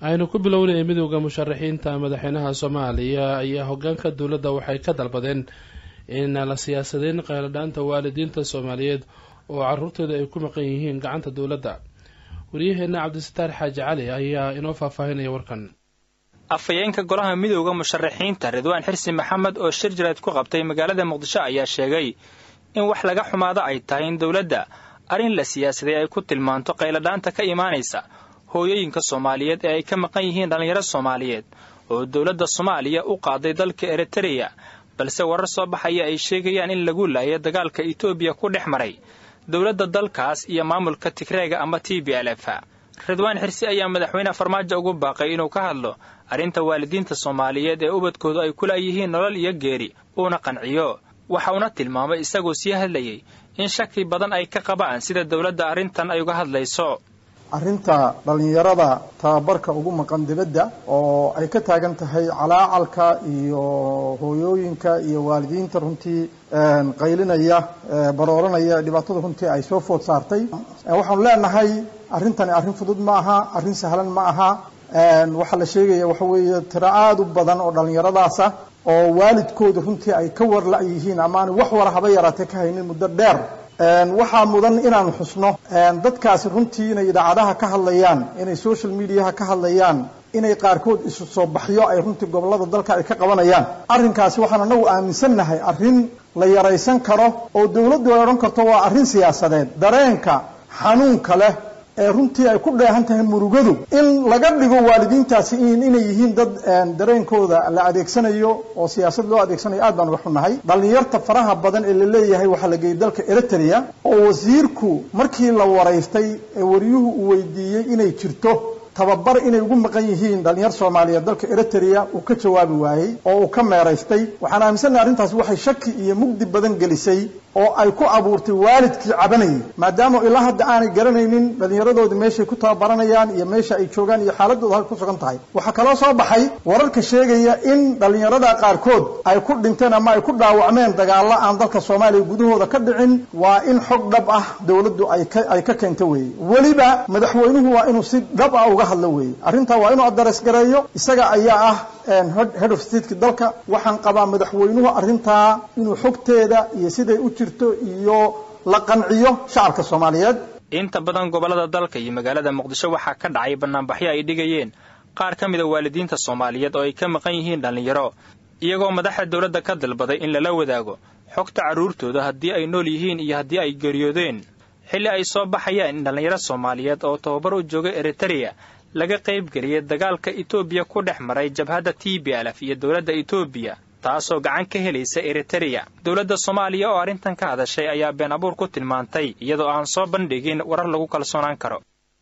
aynu ku bilownay midowda musharaxiinta madaxweynaha soomaaliya ayaa hogaanka dowladda waxay ka dalbadeen in la siyaasadeyn qayladhaanta waalidiinta soomaaliyeed oo caruurtooda ay ku maqan yihiin gacanta dowladda waryaheena cabdisataar xaaji cali ayaa inoo faahfaahinaya warkan afhayeenka golaha midowda musharaxiinta ridwaan xirsi maxamed oo shir jireed ku qabtay magaalada muqdisho ayaa sheegay in wax laga xumaado ay tahay in dowladda arrin la siyaasaday ay ku tilmaanto qayladhaanta ka imaanaysa hooyooyinka soomaaliyeed ee ay ka maqan yihiin dhallinyaro soomaaliyeed oo dowladda soomaaliya u qaaday dalka eritereya balse warar soo baxaya ay sheegayaan in lagu laayay dagaalka etoobiya ku dhex maray dowladda dalkaas iyo maamulka tigreega ama t b l f ridwaan xirsi ayaa madaxweyne farmaajo ugu baaqay inuu ka hadlo arrinta waalidiinta soomaaliyeed ee ubadkoodu ay ku laayihiin nolol iyo geeri uuna qanciyo waxa uuna tilmaamay isagoo sii hadlayay in shaki badan ay ka qabaan sida dowladda arrintan ay uga hadlayso arrinta dhallinyarada tababarka ugu maqan dibadda oo ay ka taagan tahay calaacalka iyo hooyooyinka iyo waalidiinta runtii qaylinaya barooranaya dhibaatada runtii ay soo food saartay waxaanu leenahay arrintani arrin fudud ma aha arrin sahlan ma aha waxaa la sheegaya waxa weeye tiro aada u badan oo dhallinyaradaasa oo waalidkooda runtii ay ka war la-yihiin ama aan wax wara haba yaraatee ka haynin muddo dheer waxaa mudan inaanu xusno dadkaasi runtii inay idaacadaha ka hadlayaan inay social mediaha ka hadlayaan inay qaarkood isu soo baxyo ay runtii gobollada dalka ay ka qabanayaan arrinkaasi waxaan anagu aaminsannahay arrin la yaraysan karo oo dawladdu ay odhan karto waa arrin siyaasadeed dareenka xanuunka leh ee runtii ay ku dheehan tahay murugadu in laga dhigo waalidiintaasi inay yihiin dad dareenkooda la adeegsanayo oo siyaasad loo adeegsanayo aad baan uga xunnahay dhallinyarta faraha badan ee la leeyahay waxaa la geeyey dalka eritrea oo wasiirku markii la waraystay ee waryuhu uu weydiiyey inay jirto tababar inay ugu maqan yihiin dhalinyar soomaaliyeed dalka eritrea uu ka jawaabi waayey oo uu ka meeraystay waxaan aaminsannahay arrintaasi waxay shaki iyo mugdi badan gelisay oo ay ku abuurtay waalidkii cabanayay maadaama ilaa hadda aanay garanaynin dhallinyaradoodii meeshay ku tababaranayaan iyo meesha ay joogaan iyo xaaladooda halka ku sugan tahay waxaa kaloo soo baxay wararka sheegaya in dhallinyarada qaarkood ay ku dhinteen ama ay ku dhaawacmeen dagaalla aan dalka soomaaliya gudahooda ka dhicin waa in xog dhab ah dawladdu ay ka ay ka keento weeye weliba madaxweynuhu waa inuu si dhab ah uga hadlo weeye arrintaa waa inuu addares gareeyo isaga ayaa ah head of stateki dalka waxaan qabaa madaxweynuhu arrintaa inuu xogteeda iyo siday u jirto iyo la qanciyo shacabka soomaaliyeed inta badan gobollada dalka iyo magaalada muqdisho waxaa ka dhacay bannaanbaxyo ay dhigayeen qaar ka mida waalidiinta soomaaliyeed oo ay ka maqan yihiin dhallinyaro iyagoo madaxda dowladda ka dalbaday in lala wadaago xogta carruurtooda haddii ay nool yihiin iyo haddii ay geeriyoodeen xilli ay soo baxayaan in dhallinyaro soomaaliyeed oo tababar u jooga eritereya laga qaybgeliyay dagaalka etoobiya ku dhex maray jabhadda t b lf iyo dowladda etoobiya taasoo gacan ka helaysa eritereya dowladda soomaaliya oo arrintan ka hadashay ayaa been abuur ku tilmaantay iyadoo aan soo bandhigin warar lagu kalsoonaan karo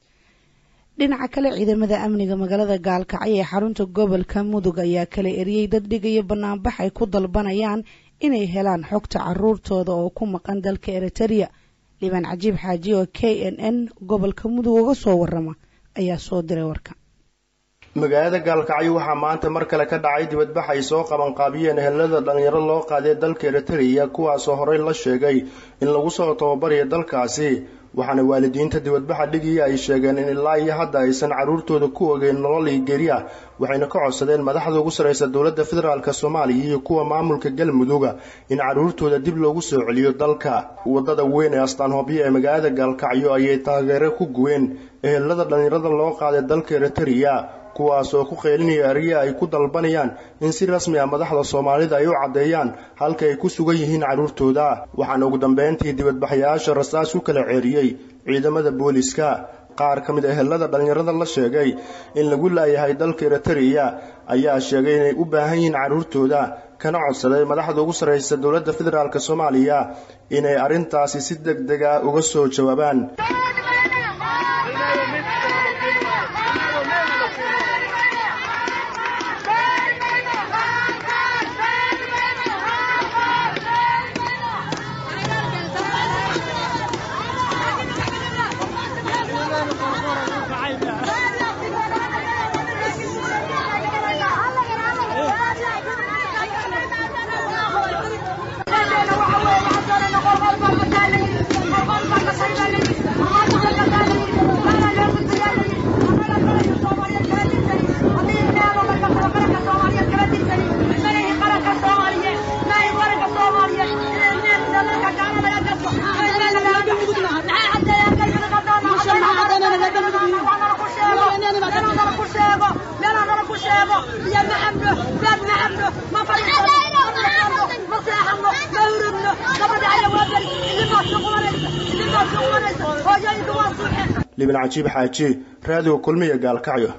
dhinaca kale ciidamada amniga magaalada gaalkacyo ee xarunta gobolka mudug ayaa kala eriyey dad dhigaya banaanbax ay ku dalbanayaan inay helaan xogta caruurtooda oo ku maqan dalka eritereya liibaan cajiib xaaji oo k n n gobolka mudug uga soo warama ayaa soo diray warka magaalada gaalkacyo waxaa maanta mar kale ka dhacay dibadbax ay soo qabanqaabiyeen ehelada dhallinyaro loo qaaday dalka eritereya kuwaasoo horey la sheegay in lagu soo tababarayo dalkaasi waxaana waalidiinta dibadbaxa dhigii ay sheegeen in ilaa iyo hadda aysan carruurtooda ku ogeyn nolol iyo geri ah waxayna ka codsadeen madaxda ugu sarraysa dowladda federaalk soomaaliya iyo kuwa maamulka galmuduga in carruurtooda dib loogu soo celiyo dalka waddada weyn ee astaanhoobyo ee magaalada gaalkacyo ayay taageero ku guween ehelada dhallinyarada loo qaaday dalka eritereya kuwaas oo ku qeylinaya ariya ay ku dalbanayaan in si rasmi ah madaxda soomaalida ay u caddeeyaan halka ay ku sugan yihiin carruurtooda waxaana ugu dambeyntii dibadbaxyaasha rasaas u kala ceeriyey ciidamada booliska qaar ka mid a ehelada dhallinyarada la sheegay in lagu laayahay dalka eritereya ayaa sheegay inay u baahan yihiin carruurtooda kana codsaday madaxda ugu sarraysa dowladda federaalk soomaaliya inay arrintaasi si deg deg ah uga soo jawaabaan Thank you. sheego iyo ma cabno beed ma cabno ma fadhiisano ma fadhiisano ma seexano ma hurubno gabadha aya waa beri idinbaa suqumanaysa idinbaa suqumanaysa hooyooyinka waa suuxeen liban cajiib xaaji raadiga kulmiya gaalkacyo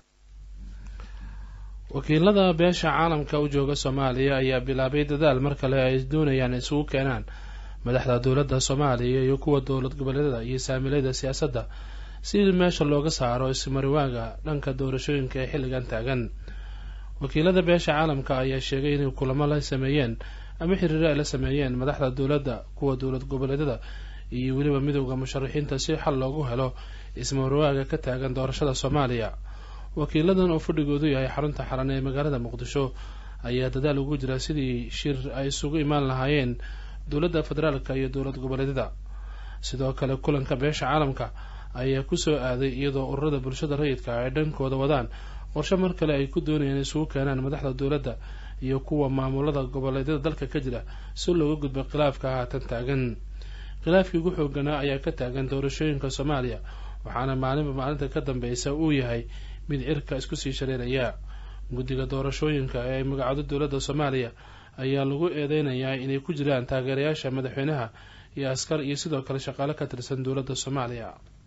wakiilada beesha caalamka u jooga soomaaliya ayaa bilaabay dadaal mar kale ay doonayaan isugu keenaan madaxda dowladda soomaaliya iyo kuwa dowlad goboleedyada iyo saamilayda siyaasadda si meesha looga saaro ismariwaaga dhanka doorashooyinka ee xilligan taagan wakiilada beesha caalamka ayaa sheegay inay kulamo la sameeyeen ama xiriiro ay la sameeyeen madaxda dowladda kuwa dowlad goboleedyada iyo weliba midowda musharaxiinta si xal loogu helo ismariwaaga ka taagan doorashada soomaaliya wakiiladan oo fadhigoodu yahay xarunta xaran ee magaalada muqdisho ayaa dadaal ugu jira sidii shir ay isugu imaan lahaayeen dowladda federaalka iyo dowlad goboleedyada sidoo kale kulanka beesha caalamka ayaa kusoo aaday iyadoo ururada bulshada rayidka ay dhankooda wadaan qorshe mar kale ay ku doonayaan isugu keenaan madaxda dowladda iyo kuwa maamulada goboleedyada dalka ka jira si looga gudbo khilaafka haatan taagan khilaafkii ugu xooganaa ayaa ka taagan doorashooyinka soomaaliya waxaana maalinba maalinta ka dambeysa uu yahay mid cirka isku sii shareeraya guddiga doorashooyinka ee ay magacdo dowladda soomaaliya ayaa lagu eedeynayaa inay ku jiraan taageerayaasha madaxweynaha iyo askar iyo sidoo kale shaqaale ka tirsan dowladda soomaaliya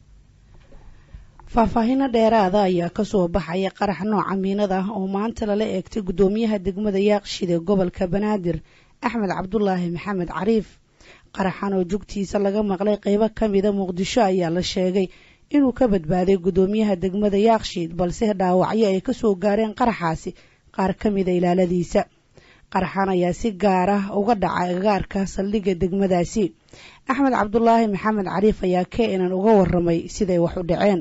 faahfaahino dheeraada ayaa kasoo baxaya qarax nooca miinada ah oo maanta lala eegtay guddoomiyaha degmada yaaqshid ee gobolka banaadir axmed cabdulaahi maxamed cariif qaraxan oo jugtiisa laga maqlay qeybo ka mida muqdisho ayaa la sheegay inuu ka badbaaday guddoomiyaha degmada yaakshiid balse dhaawacyo ay kasoo gaareen qaraxaasi qaar ka mida ilaaladiisa qaraxan ayaa si gaar ah uga dhacay agaarka saldhigga degmadaasi axmed cabdulaahi maxamed cariif ayaa keenan uga waramay siday wax u dhaceen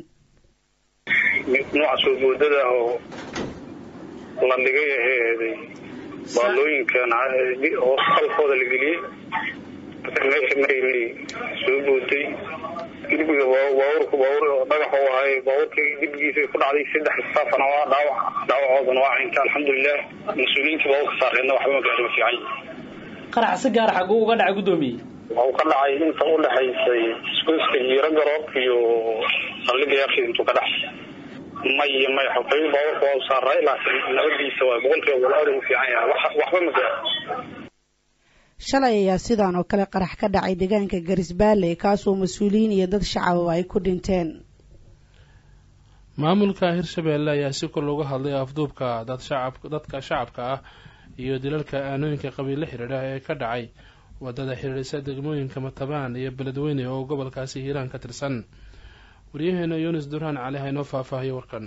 nooca soo boodada oo la dhigay aheeday baalooyinkan qalkooda la geliyey meesha maray soo booday gurbiga baabuurka baabuur dhagax u ahay baabuurka gurbigiisa ku dhacday saddex saafana waa dhaawac dhaawacoodana waa cinka alxamdulilah mas-uuliyiinta baabuurka saareedna waxba ma gaari ma fiican qarax si gaar xaguu uga dhacay guddoomiye waxuu ka dhacay inta u dhexaysay iskuiska jiiro garoob iyo saldhigga yaaqshid intuu ka dhexay may may xogay baabuurka waa u saaray laakiin nabadiisa waa boqolkiiba boqol aad ugu fiican yahay waxba ma gaaro shalay ayaa sidaan oo kale qarax ka dhacay deegaanka garisbaale kaasoo mas-uuliyiin iyo dad shacababa ay ku dhinteen maamulka hirshabeelle ayaa si kor looga hadlay afduubka dadka shacabka ah iyo dilalka aanooyinka qabiille xidhiidha ee ka dhacay wadada xidhiidhisa degmooyinka matabaan iyo beledweyne oo gobolkaasi hiiraan ka tirsan waryaheena yunis duraan cali haynoo faahfaahiyo warkan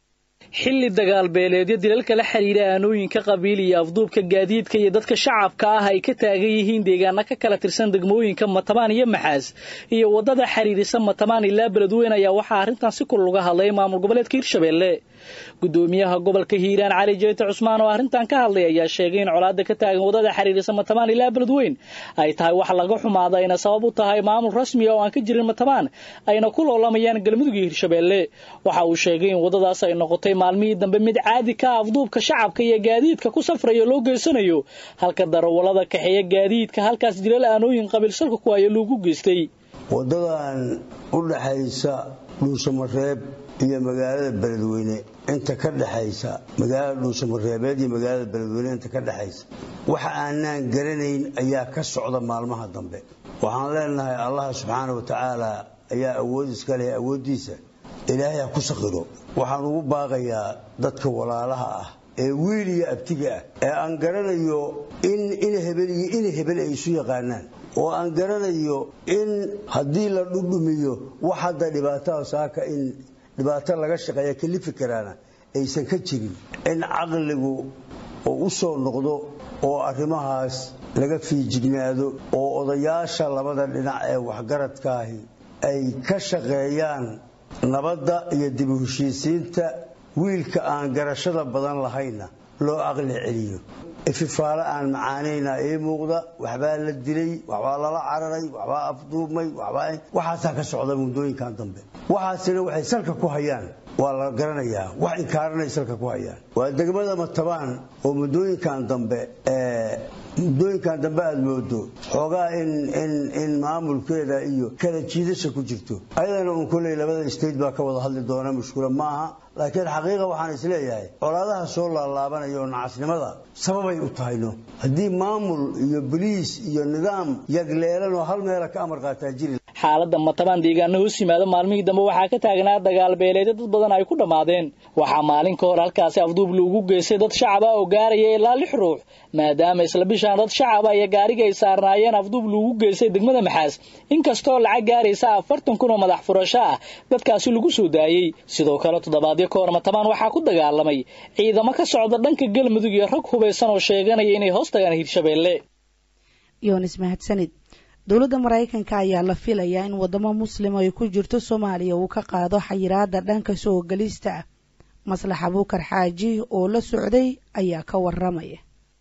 xilli dagaalbeeleedyo dilalka la xidhiidha aanooyinka qabiil iyo afduubka gaadiidka iyo dadka shacabka ah ay ka taagan yihiin deegaana ka kala tirsan degmooyinka matabaan iyo maxaas iyo waddada xidhiidhisa matabaan ilaa beledweyne ayaa waxaa arrintan si kul uga hadlay maamul goboleedka hirshabeelle gudoomiyaha gobolka hiiraan cali jeete cusmaan oo arrintan ka hadlay ayaa sheegay in colaada ka taagan waddada xidhiidhisa matabaan ilaa beledweyn ay tahay wax laga xumaada ayna sabab u tahay maamul rasmiya oo aan ka jirin matabaan ayna ku loolamayaan galmudug iyo hirshabeelle waxa uu sheegay in waddadaas ay noqotay maalmihii dambe mid caadi ka ah afduubka shacabka iyo gaadiidka ku safraya loo geysanayo halka darawallada kaxeeya gaadiidka halkaas dilal aanooyin qabiilsalka ku haya loogu geystay waddadan u dhaxaysa dhuusamareeb iyo magaalada beledweyne inta ka dhexaysa magaalada dhuusamareebeed iyo magaalada beledweyne inta ka dhexaysa waxa aanaan garanayn ayaa ka socda maalmaha dambe waxaan leenahay allah subxaana wa tacaala ayaa awood iska leh awooddiisa ilaahay ha ku saqiro waxaan ugu baaqayaa dadka walaalaha ah ee wiil iyo abtiga ah ee aan garanayo in in hebel iyo in hebel ay isu yaqaanaan oo aan garanayo in haddii la dhudhumiyo wax hadda dhibaataa saaka in dhibaato laga shaqeeya kalifi karaana aysan ka jirin in caqligu oo u soo noqdo oo arrimahaas laga fiijignaado oo odayaasha labada dhinac ee waxgaradkaahi ay ka shaqeeyaan nabadda iyo dib u heshiisiinta wiilka aan garashada badan lahayna loo aqli celiyo ififaale aan macaanayna ii muuqda waxbaa la dilay waxbaa lala cararay waxbaa afduubmay waxaasaa ka socda muddooyinkan dambe waxaasina waxay salka ku hayaan waa la garanayaa wax inkaaranay salka ku hayaan waa degmada matabaan oo muddooyinkan dambe muddooyinkan dambe aada moodo xoogaa in maamulkeeda iyo kala jiidasha ku jirto ayadana uun kolley labada state baa ka wada hadli doona mushkula maaha laakiin xaqiiqa waxaan isleeyahay colaadaha soo laalaabanaya oo nacasnimada sababay u tahayno haddii maamul iyo boliis iyo nidaam yagleelan oo hal meela ka amar qaataa jiri xaaladda matabaan deegaana hoos yimaada maalmihii dambe waxaa ka taagnaa dagaal beeleedyo dad badan ay ku dhammaadeen waxaa maalin ka hor halkaasi afduub loogu geystay dad shacaba oo gaaraya ilaa lix ruux maadaama isla bishaan dad shacaba iyo gaariga ay saarnaayeen afduub loogu geystay degmada maxaas inkastoo lacag gaaraysa afartan kun oo madax furasho ah dadkaasi lagu soo daayey sidoo kale toddobaadyo ka hor matabaan waxaa ku dagaalamay ciidamo ka socda dhanka galmudug iyo rag hubaysan oo sheeganaya inay hoos tagaan hirshabeelle yonis mahadsanid dowladda maraykanka ayaa la filayaa in waddamo muslima ay ku jirto soomaaliya uu ka qaado xayiraada dhanka soo gelista ah maslax abuukar xaaji oo la socday ayaa ka waramaya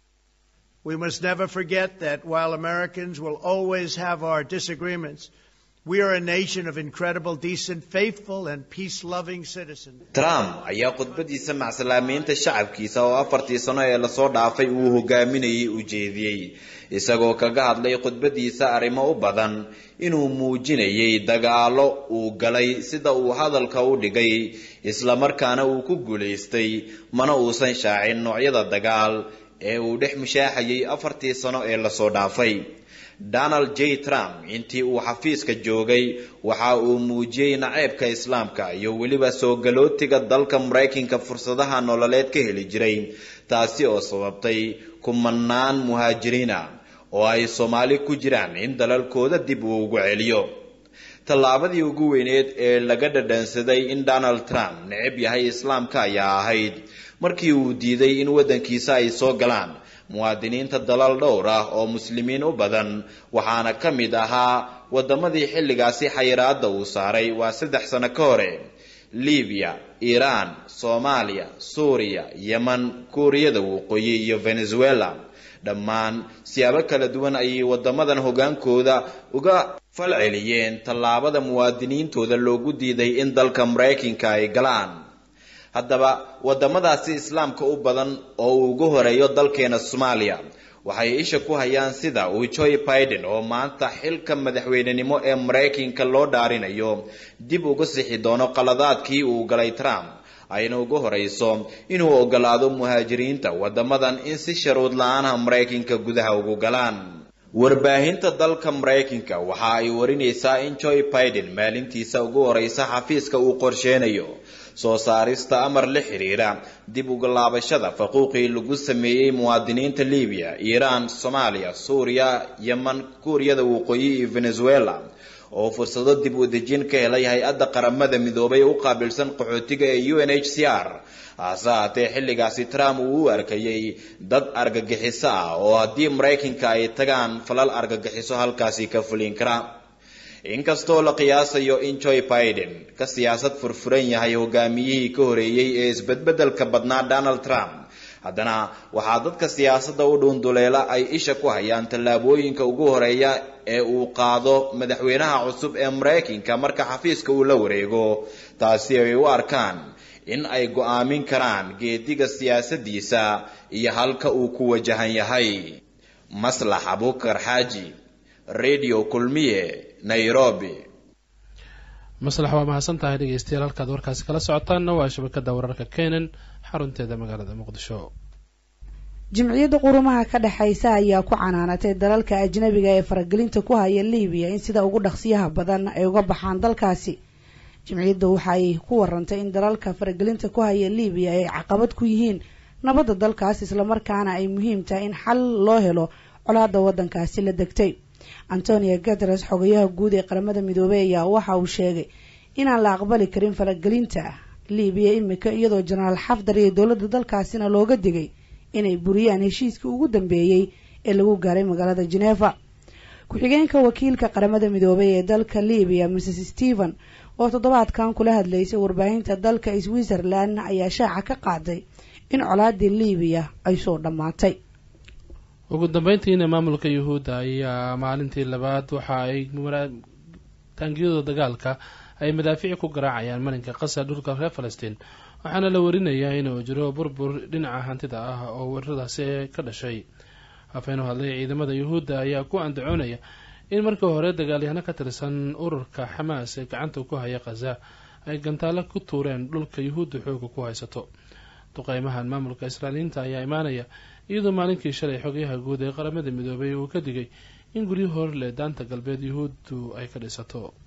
We must never forget that while Americans will always have our disagreements, we are a nation of incredible, decent, faithful, and peace loving citizens. trump ayaa khudbadiisa macsalaameynta shacabkiisa oo afartii sano ee lasoo dhaafay uu hogaaminayay u jeediyey isagoo kaga hadlay khudbadiisa arrimo u badan inuu muujinayay dagaalo uu galay sida uu hadalka u dhigay islamarkaana uu ku guulaystay mana uusan shaacin noocyada dagaal ee uu dhex mushaaxayay afartii sano ee lasoo dhaafay donald j trump intii uu xafiiska joogay waxa uu muujiyey naceebka islaamka iyo weliba soo galootiga dalka maraykanka fursadaha nololeed ka heli jiray taasi oo sababtay kumanaan muhaajiriina oo ay soomaali ku jiraan in dalalkooda dib uu ugu celiyo tallaabadii ugu weyneed ee laga dhadhansaday in donald trump necab yahay islaamka ayaa ahayd markii uu diiday in waddankiisa ay soo galaan muwaadiniinta dalal dhowr ah oo muslimiin u badan waxaana ka mid ahaa waddamadii xilligaasi xayiraadda uu saaray waa saddex sano ka hore libiya iiraan soomaaliya suuriya yeman kuuriyada waqooyi iyo venezuela dhammaan siyaabo kala duwan ayay waddamadan hoggaankooda uga falceliyeen tallaabada muwaadiniintooda loogu diiday in dalka maraykanka ay galaan haddaba waddamadaasi islaamka u badan oo uu ugu horeeyo dalkeena soomaaliya waxay isha ku hayaan sida uu joe biden oo maanta xilka madaxweynenimo ee maraykanka loo dhaarinayo dib uga sixi doono qaladaadkii uu galay trump ayna ugu horeyso inuu ogolaado muhaajiriinta waddamadan in si sharuud la-aanha maraykanka gudaha ugu galaan warbaahinta dalka maraykanka waxa ay warinaysaa in joe biden maalintiisa ugu horeysa xafiiska uu qorsheynayo soo saarista amar la xiriira dib uga laabashada faquuqii lagu sameeyey muwaadiniinta libiya iiraan soomaaliya suuriya yeman kuuriyada waqooyi iyo venezuela oo fursado dib u dejin ka helay hay-adda qaramada midoobay u qaabilsan qaxootiga ee u n h c r hase haatee xilligaasi trump uu u arkayay dad argagixiso ah oo haddii maraykanka ay tagaan falal argagixiso halkaasi ka fulin kara inkastoo la qiyaasayo in joe biden ka siyaasad furfuran yahay hogaamiyihii ka horeeyey ee isbedbedelka badnaa donald trump haddana waxaa dadka siyaasadda u dhuunduleela ay isha ku hayaan tallaabooyinka ugu horeeya ee uu qaado madaxweynaha cusub ee maraykanka marka xafiiska uu la wareego taasi ay u arkaan in ay go'aamin karaan geediga siyaasaddiisa iyo halka uu ku wajahan yahay maslax abukar xaaji radio kulmiye nairobi maslax waa mahadsan tahay dhegeystayaal halkaad warkaasi kala socotaanna waa shabakada wararka kenan xarunteeda magaalada muqdisho jimciyadda qurumaha ka dhexaysa ayaa ku canaanatay dalalka ajnabiga ee faragelinta ku haya libiya in sida ugu dhaqsiyaha badan ay uga baxaan dalkaasi jimciyadda waxa ay ku warantay in dalalka faragelinta ku haya libiya ay caqabad ku yihiin nabadda dalkaas islamarkaana ay muhiim tahay in xal loo helo colaada waddankaasi la degtay antonio guteres xogayaha guud ee qaramada midoobey ayaa waxa uu sheegay inaan la aqbali karin faragelinta libiya imika iyadoo jenaraal xafdar iyo dowladda dalkaasina looga digay inay buriyaan heshiiskii ugu dambeeyey ee lagu gaaray magaalada geneeva ku-xigeenka wakiilka qaramada midoobey ee dalka libiya mrs stephen oo toddobaadkan kula hadlaysay warbaahinta dalka switzerland ayaa shaaca ka qaaday in colaadii libiya ay soo dhammaatay ugu dambeyntiina maamulka yuhuudda ayaa maalintii labaad waxa ay taangiyada dagaalka ay madaafiic ku garaacayaan marinka qasa dhulka reer falastiin waxaana la warinayaa inuu jiro burbur dhinaca hantida ah oo weeraradaasi ka dhashay hafeen u hadlay ciidamada yuhuudda ayaa ku andacoonaya in markii hore dagaalyahano ka tirsan ururka xamaas ee gacanta ku haya khaza ay gantaalo ku tuureen dhulka yuhuudda xooga ku haysato duqeymahan maamulka israailiyiinta ayaa imaanaya iyadoo maalinkii shalay xogayaha guud ee qaramada midoobay uu ka digay in guryo hor leh daanta galbeed yuhuuddu ay ka dhisato